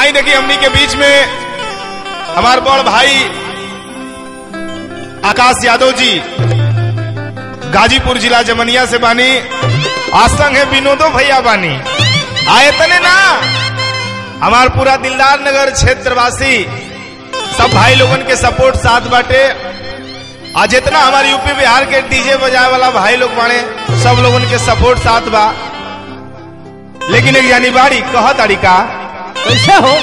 आई देखिए हमनी के बीच में हमार बड़ भाई आकाश यादव जी गाजीपुर जिला जमनिया से बानी आसंग है विनोदो भैया बानी आए तने ना हमार पूरा दिलदार नगर क्षेत्रवासी सब भाई लोगन के सपोर्ट साथ बाटे आज जितना हमारे यूपी बिहार के डीजे बजाए वाला भाई लोग बाने सब लोगन के सपोर्ट साथ बा लेकिन एक यानी बाड़ी कह तरीका कैसे हो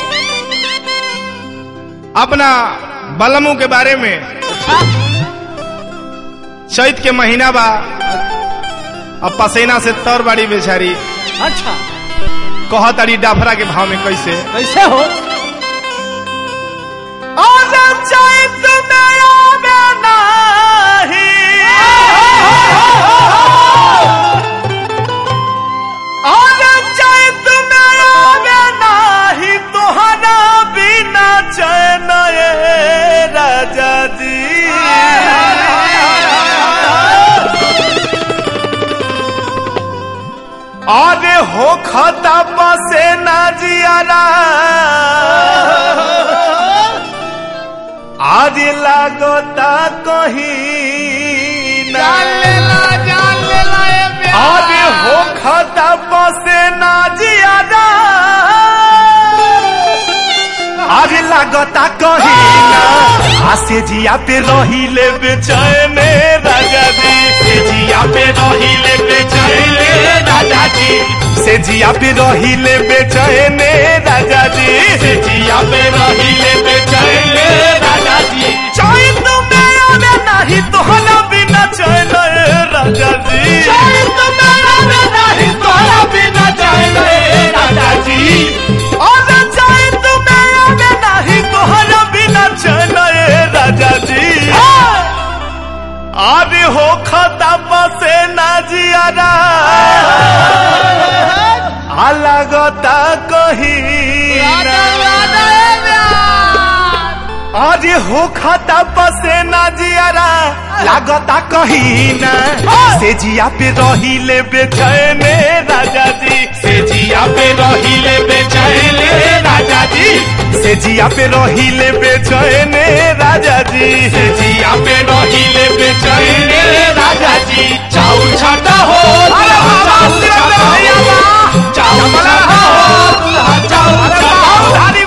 अपना बलमू के बारे में चैत के महीना बा अब पसेना से तर बाड़ी बेचारी अच्छा कह तारी डाफरा के भाव में कैसे कैसे हो राजा जी अरे हो खता बसे ना जियारा आज लागता कहीं ना अरे हो खता बसे ना जियारा आज लागता कहीं ना आसे जिया पे रही ले बेचैन राजा जी से जिया पे रही ले बेचैन राजा जी से जिया पे रही ले बेचैन राजा जी से जिया पे रही ले बेचैन राजा जी चैन में आवे नहीं तो हला बिना चैन राजा जी चैन में आवे नहीं तो हला बिना चैन राजा जी और चैन में आवे नहीं तो हला बिना चैन राजा जी अरे हो खता बसे ना जियारा अलगता कहीं अरे हो खता बसे ना जियारा लागता कहीं ना से जिया पे रही ले बेचैन राजा जी से जिया पे रही ले बेचैन राजा जी से जिया पे रही ले बेचैन राजा जी से जिया पे रही ले बेचैन राजा जी चाउर छाटा हो चाउर छाटा हो चाउर छाटा हो चाउर छाटा हो धारी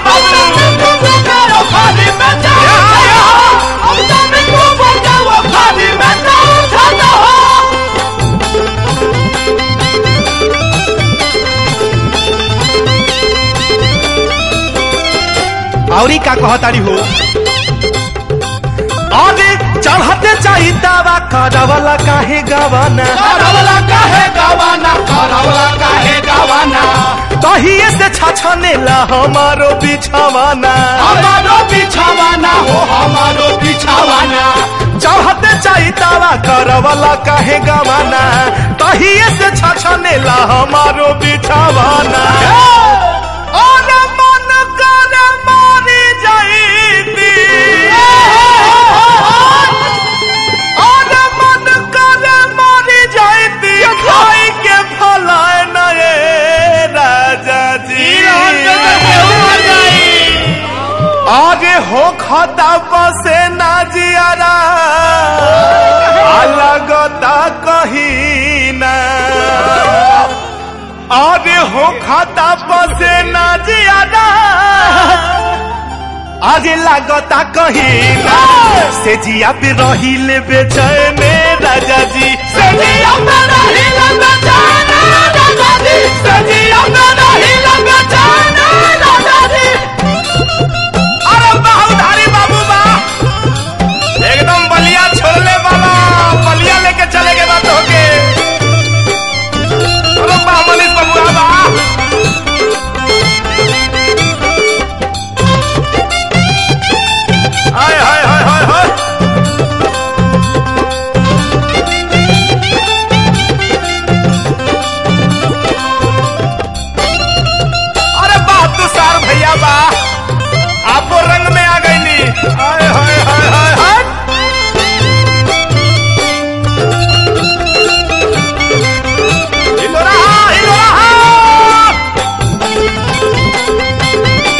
औरी का कह तारी हो अरे चढ़ते चाही दावा करवला काहे गवाना करवला काहे गवाना करवला काहे गवाना कहिए से छछनेला हमारो बिछवाना हमारो बिछावाना हो हमारो बिछावाना चढ़ते चाही दावा करवला काहे गवाना कहिए से छछनेला हमारो बिछवाना और मन कर मारी जाईती और मन कर मारी जाईती खाई के फलाए नए राजा जी आगे हो खता बसे ना जियारा अलगता कहीं ना आगे हो खाता बसे ना जियारा आज लागता कहीं ना से जिया पे रही ले बेचैन राजा जी से जिया पे रही ले बेचैन राजा जी से जिया पे रही ले बेचैन राजा जी अरे बाहुधारी बाबू बा एकदम बलिया छोड़ने वाला बलिया लेके चले गए बात होके अरे बा मनीष बाबू बा हाय हाय हाय हाय हाय अरे बाप तो सार भैया बा आपो रंग में आ गई नी हाय हाय हाय हाय हाय हिलो रहा हिलो रहा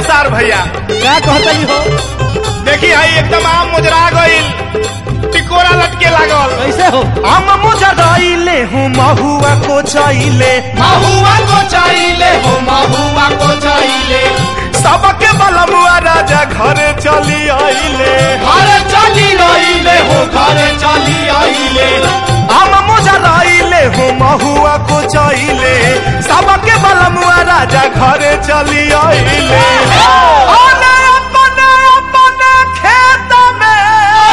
तुषार भैया क्या कहतली हो देखी है एकदम आम मुजरा गईल टिकोरा लटके लागल कैसे हो हम मुजराइले हूँ महुआ को चाइले महुआ को चाहिए हो महुआ को चाहिए सबके बलमुआ राजा घरे चली आइले घर चली आइले हो घर चली आइले हम मुजराइले हूँ महुआ को चाइले सबके बलमुआ राजा घरे चली आइले ओने अपने अपने खेत में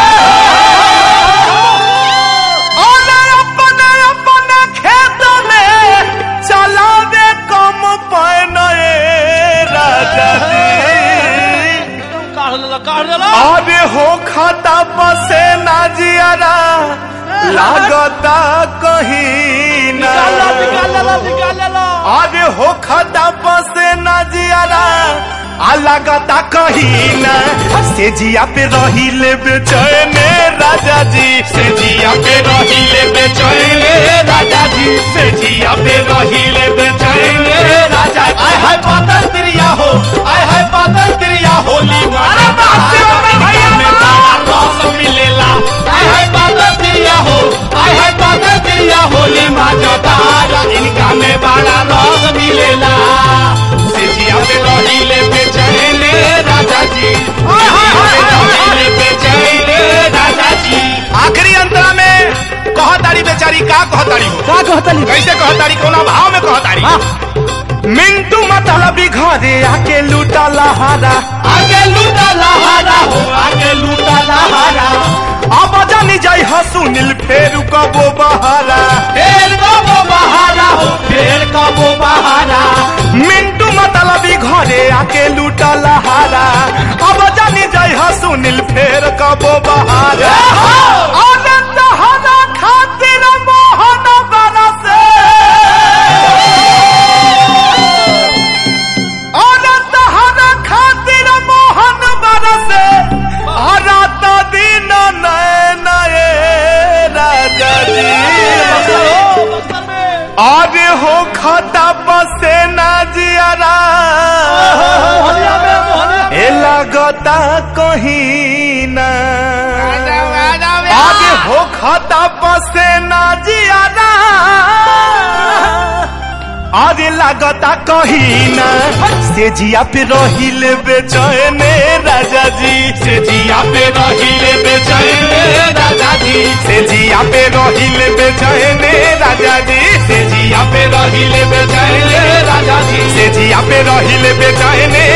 ओने अपने अपने खेत में चलावे कम पहने राजा जी काढ़ लेला काढ़ लेला अरे हो खाता बसे ना जियारा लागता कहीं ना निकाल लेला निकाल लेला अरे हो खाता बसे ना जियारा आ लागता कहीं ना से जिया पे रही ले बेचैन राजा जी से जिया पे रही ले बेचैन राजा जी से जिया पे रही ले बेचैन राजा जी आय हाय पातल तिरिया हो आय हाय पातल तिरिया होली अरे बाप रे बाप भैया में बाप। रस मिलेला आय हाय पातल तिरिया हो आय हाय पातल तिरिया होली माँ जतारा इनका में बड़ा रस मिलेला सिजिया पे रहीले बेचैले राजा जी हाय, हाय, हाय, हाय, हाय। रहीले बेचैले राजा जी आखिरी अंतरा में कहतारी बेचारी का कहतारी हो का कहतली कैसे कहतारी कोना भाव में कहतारी मिंटू मतलबी घरे आके लूटा लहारा आगे लूटा लहारा हो आगे लूटा लहारा अब जानी जाई ह सुनील फेर कबो बहारा फेर कबो बहारा हो फेर कबो बहारा मिंटू मतलबी घरे आके लूटा लहारा अब जानी जाई ह सुनील फेर कबो बहारा आनंद हरा खातिर मोहन बरसे आनंद हरा खातिर मोहन बरसे रात दिन नए नए राजा जी अरे हो खाता बसे ना जियारा ए लगता कहीं ना आगे हो खाता बसे ना जियारा अरे लगता कहीं ना से जिया पे रहिल बेचैन राजा जी से जिया पे रहिल बेचैन राजा जी से जिया पे रहिल बेचैन राजा जी से जिया पे रहिल बेचैन राजा जी से जिया पे रहिल बेचैन